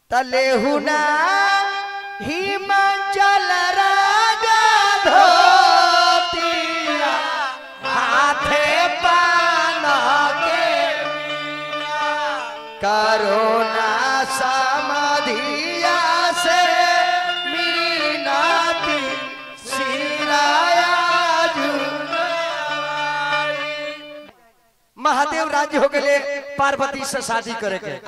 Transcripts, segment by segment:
तलेहुना हिमाचल राजा धोतिया हाथे पान के करोना समाधिया से मीनाती सिराया महादेव राज्य हो गए पार्वती से शादी करे के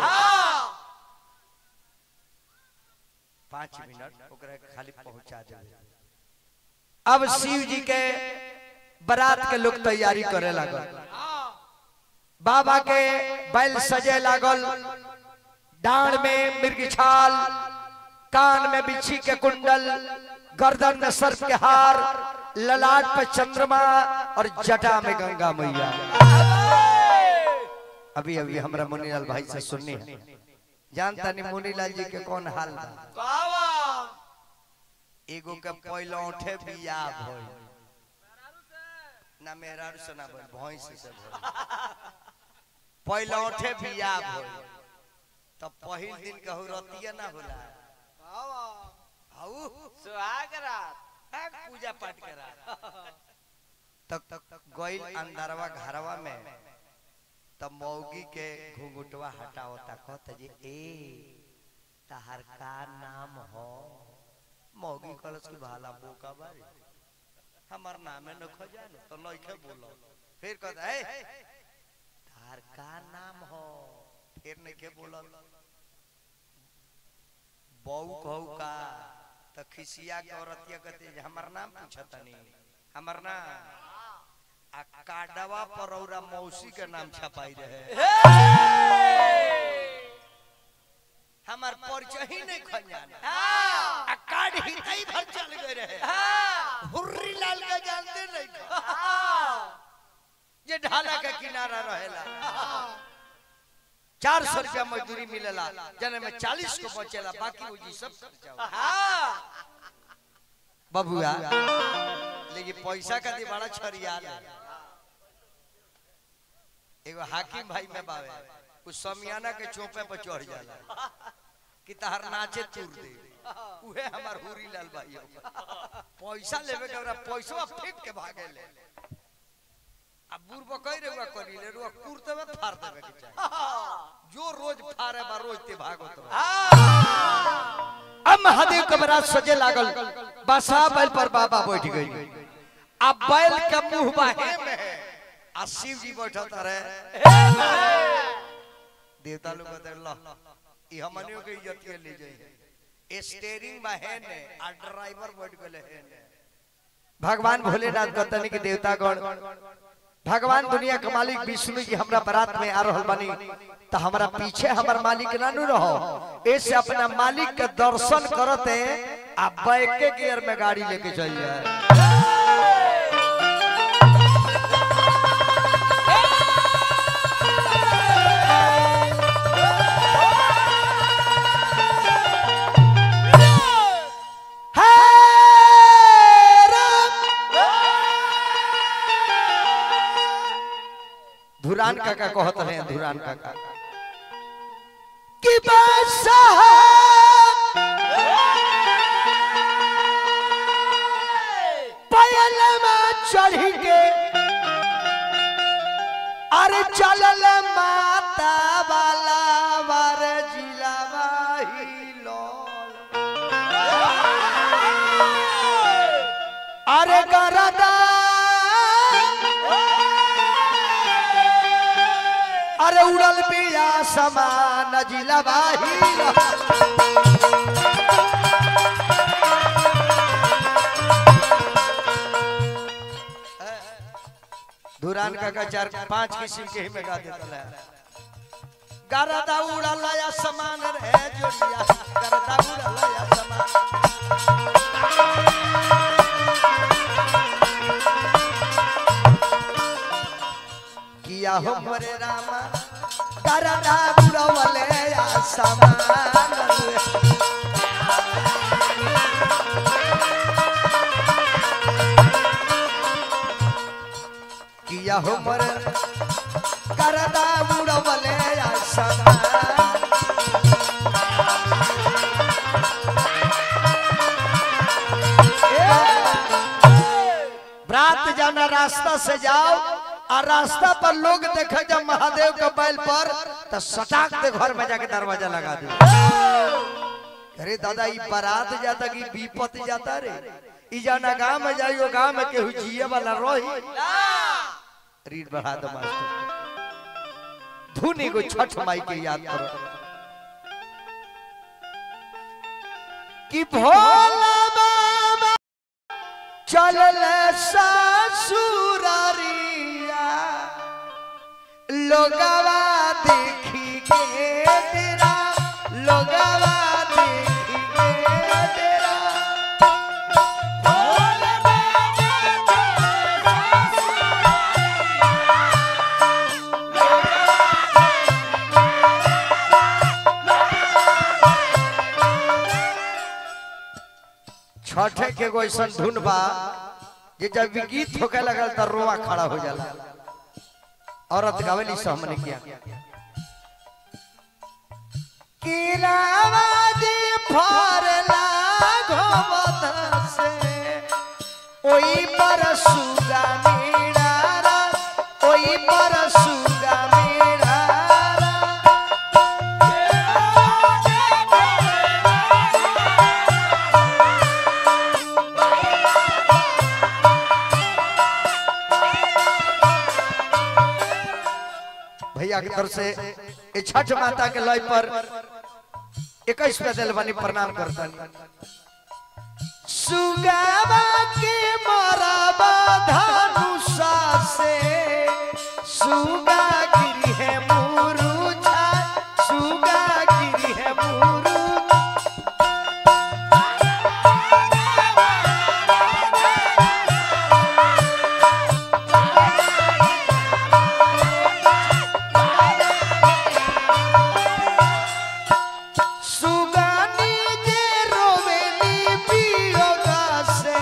पाँच मिनट ओकरा के खाली पहुंचा दे अब शिव जी के बारात के लोग तैयारी करे लागल बाबा के बैल सजे लागल डांड में मृग छाल कान में बिच्छी के कुंडल गर्दन में सर्प के हार ललाट पे चंद्रमा और जटा में गंगा मैया अभी अभी हमरा मुनीलाल भाई से सुननी है जानता नहीं मुनीलाल जी के कौन हाल बा एगो के पैलौठे बियाह भइल ना मेहरारू से ना भइल भैंस से भइल पैलौठे बियाह भइल तब पहिल दिन कहू रतिया ना होला हाउ सुहाग रात भाग पूजा पाठ करा तब तक गइल अंदरवा घरवा में तब मौगी के घुंघुटवा हटावता कहता जी ए तहर का नाम हो मौगी कलस की भाला बोका बारी हमर नामे न खजान तो नइखे बोलो फिर कहता है तहर का नाम हो फिर नइखे बोलल बहू कहू का त खिसिया के औरतिया कहते जे हमर नाम पूछतनी हमर नाम आ काडवा पर औरा मौसी के नाम छपाई रहे हमार परिचय ही नहीं खजान आ कार्ड ही नहीं भर चल गए रहे हुर्री लाल के जानते नहीं ख। ये ढाला के किनारा रहेला चार सौ रुपया मजदूरी मिलेला जने में चालीस को बचेला बाकी वो जी सब खर्चा होला। बबुआ लेकिन पैसा का दी बड़ा छरिया एगो हाकिम भाई में बावे कुछ समियाना के चौपे पर चढ़ जाला कि तहर नाचे चूर दे उहे हमार हुरी लाल भाई होगा। पैसा लेवे के हमरा पैसा फेंक के भागे ले अब बुरबो कह रे हुआ करी ले रुआ कुर्ते में फाड़ देवे के चाहिए जो रोज फाड़े बा रोज ते भागो तो अब महादेव के बरात सजे लागल बसा बैल पर बाबा बैठ गई अब बैल के मुंह बाहे में है आ शिव जी बैठत रहे देवता लोग कहते ला ई हमनियो के इज्जत के ले जाई स्टीयरिंग में है ने आ ड्राइवर बैठ गेले है ने भगवान भोलेनाथ कहतनी कि देवतागण भगवान दुनिया के मालिक विष्णु जी हमरा बारात में आ रहल बानी तो हमरा पीछे हमर मालिक ना नु रहो ऐसे अपना मालिक के दर्शन करते आ बैक के गियर में गाड़ी लेके चल जाए हे राम धुरान काका कहत रहे धुरान काका कि पायल में चढ़ के अरे चलल माता वाला वर जिलावा ही लोल अरे गरदा अरे उड़ल पिया समान जिलवाही धुरान का चार पांच किस्म के ही में गा देता है गरदा उड़ल या समान रे जोड़िया गरदा उड़ल या समान किया हो मोरे रामा करना बुड़वले या समान किया हो मोरे करना बुड़वले या समान रास्ता से जाओ और रास्ता पर लोग देखे जब महादेव के बैल पर तो सटाक दे घर में जाके दरवाजा लगा दे अरे दादा ई बारात जाता कि विपत जाता रे ई जाना गांव में जाइयो गांव में केहू जिए वाला रही रीड बढ़ा दो मास्टर धुनी को छठ माई के याद करो कि भोला बाबा चलल ससुरारिया लोगवा देखी के डेरा लोगवा देखी के डेरा भोला छठे के एगो ऐसा धुन बा जे जब भी गीत होके लगल त रोआ खड़ा हो जाला औरत गावेली से हमने किया किरावादी फरला घमत से ओई पर सुगा मेरा ओई पर सुगा मेरा भैया की तरफ से ये छठ माता के लय पर इक्कीस पे दिल बनी प्रणाम करता सुगावा के मराबा धनुषा से सुगा गिरी है मुरुछा सुगा गिरी है मुरु सुगानी जे रोवेली पियोगा से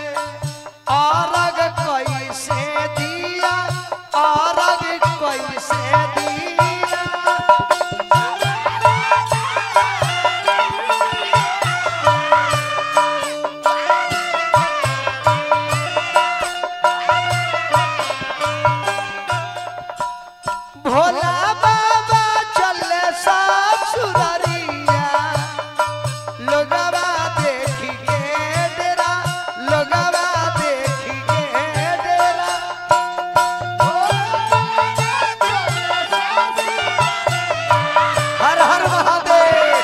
आरग कैसे दिया आरग कैसे दिया भोला बाबा चले ससुरारिया लोगवा देखी के डेरा लोगवा देखी के डेरा हर हर महादेव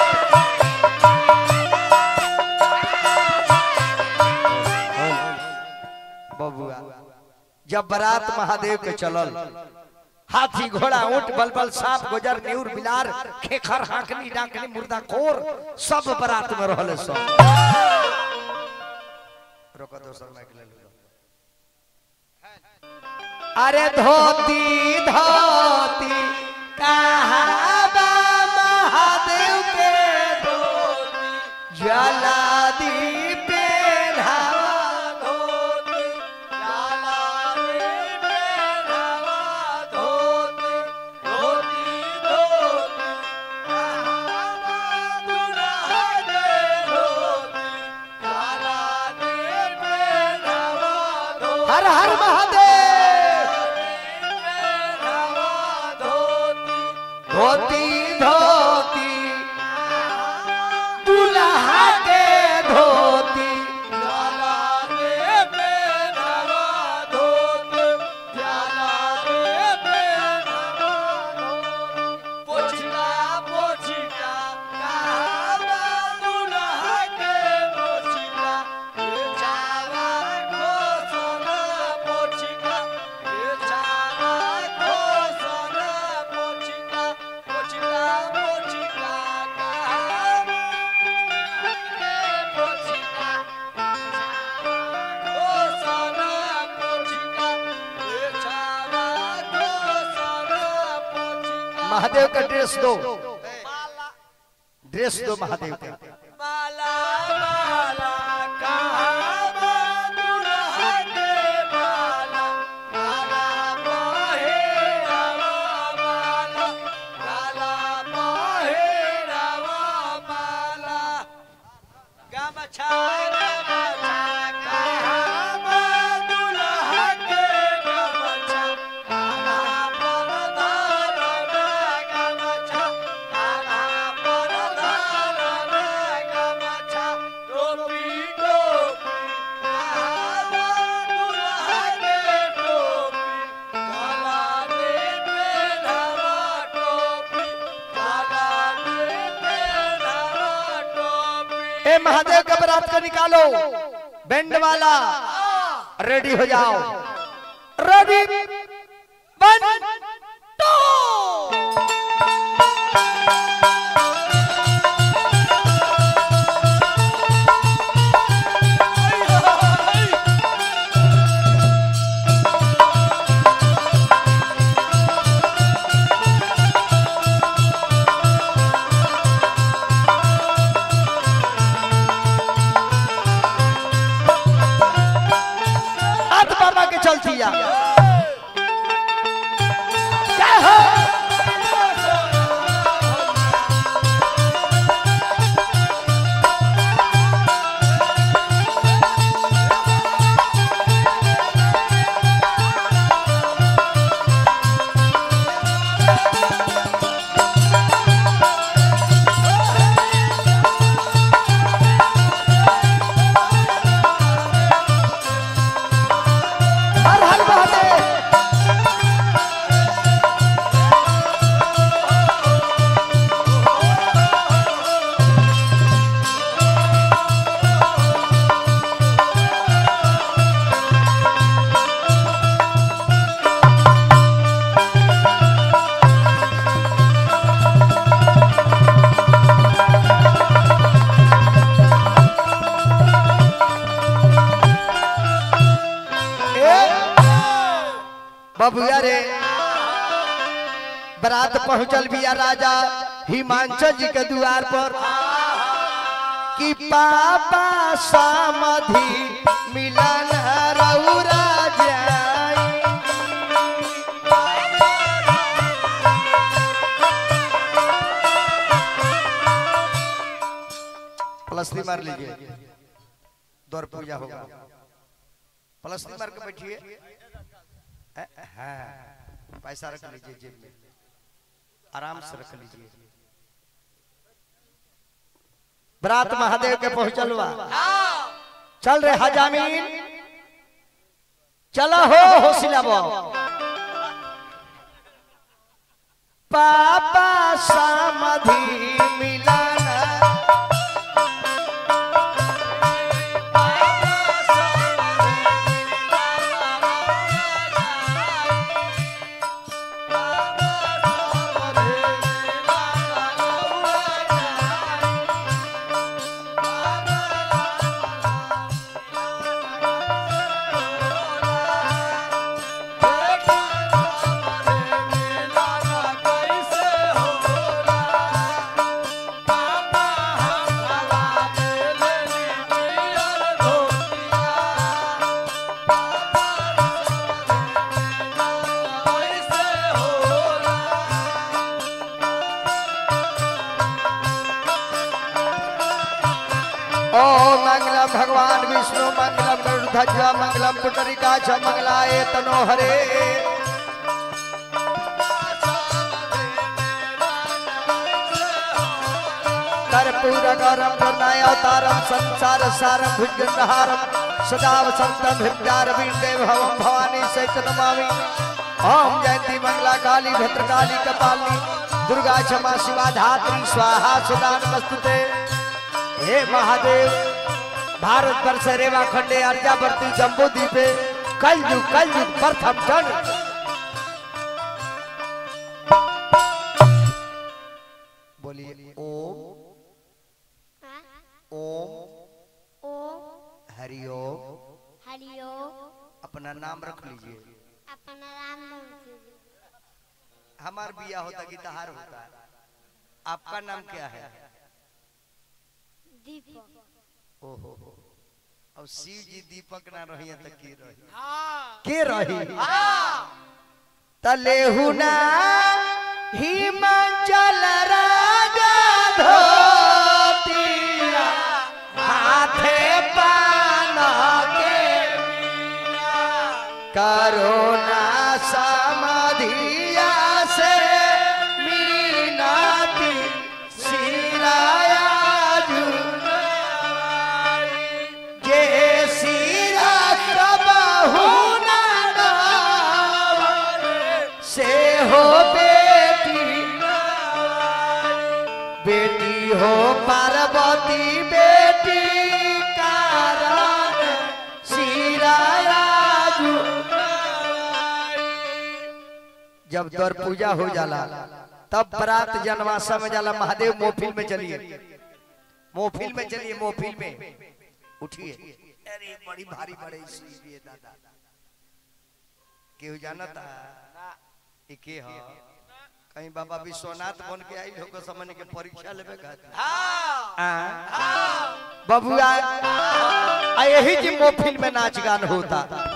बबुआ जब बारात महादेव के चलल हाथी घोड़ा ऊंट बलबल सांप गुजर न्यूर बिलार खेखर हाकनी डाकनी मुर्दा खोर सब बारात में रहले सब रोको दोसर माइक ले लो अरे धोती धोती कहाँ बा महादेव के धोती ज्वाला दी पेढ़ावा धोती ज्वाला दी पेढ़ावा धोती धोती धोती कहाँ बा दुल्हा के धोती ज्वाला दी पेढ़ावा धोती हर हर महादेव धोती धोती दुल्हा के धोती जाला रे बेनवा धोती जाला रे बेनवा धोती पोछिका पोछिका कहावा दुल्हा के पोछिका ये चावा को सोना पोछिका ये चावा को सोना पोछिका पोछिका पोछिका कहावा के पोछिका को सोना पोछिका ये चावा को सोना पोछिका महादेव का ड्रेस दो ड्रेस दो महादेव का माला माला कहावा दुल्हा के माला माला मोहे रावा माला माला मोहे रावा माला गमछा गमछा कहावा दुल्हा के ए महादेव के बरात को निकालो बैंड वाला रेडी हो जाओ रेडी वन टू हाथ बाबा के चलती या क्या हो हर हर महादेव बबुआ रे बरात पहुंचल बिया राजा हिमांचल जी के द्वार पर कि पापा समाधि मिलन रउरा जाई प्लस्ती मार लीजिए दौर पूजा होगा प्लस्ती मार के बैठिए अ- हाँ पैसा रख लीजिए जेब में आराम से रख लीजिए बरात महादेव के पहुंचलवा चल रे हजामीन चला हो होशिला बो पापा समाधि मिलन ओ मंगलम भगवान विष्णु मंगलम गरुध्वज मंगलम पुंडरीकाक्ष मंगलाय तनो हरे कर्पूर गौरम करुणाय अवतारम संसार सारम भुजगहारम सदा वसंतम हृदयारविंदे भवम भवानी सहित नमामि ओम जयंती मंगला काली भद्रकाली कपाली दुर्गा क्षमा शिवा धात्री स्वाहा सदा नमस्तुते हे महादेव भारत वर्ष रेवा खंडे अर्जावर्ती जम्बू द्वीपे कलयुग कलयुग प्रथम जन बोलिए ओम ओम ओम हरिओम हरिओम अपना नाम रख लीजिए अपना राम नाम लीजिए। हमार बिया होता गीतहार होता है आपका नाम क्या है दीपक ओहो अब शिव जी दीपक ना रही तो की रही के रही तलेहु ना हिमाचल राजा धोतिया हाथे पान के करोना समाधिया से मीनाती सिराया जुनाई जे सिरा कबहु ना गावरे, से हो बेटी बेटी हो पार्वती बेटी जब दर पूजा हो जाला तब बारात जनवासा में जाला महादेव मोहफिल में चलिए मोहफिल में चलिए मोहफिल में उठिए अरे बड़ी भारी बड़े सुई भी है दादा केहू जानता ई के ह कहीं बाबा विश्वनाथ बन के आई हो समझ के परीक्षा लेबे खातिर हाँ बबुआ आ यही जी मोहफिल में नाच गान होता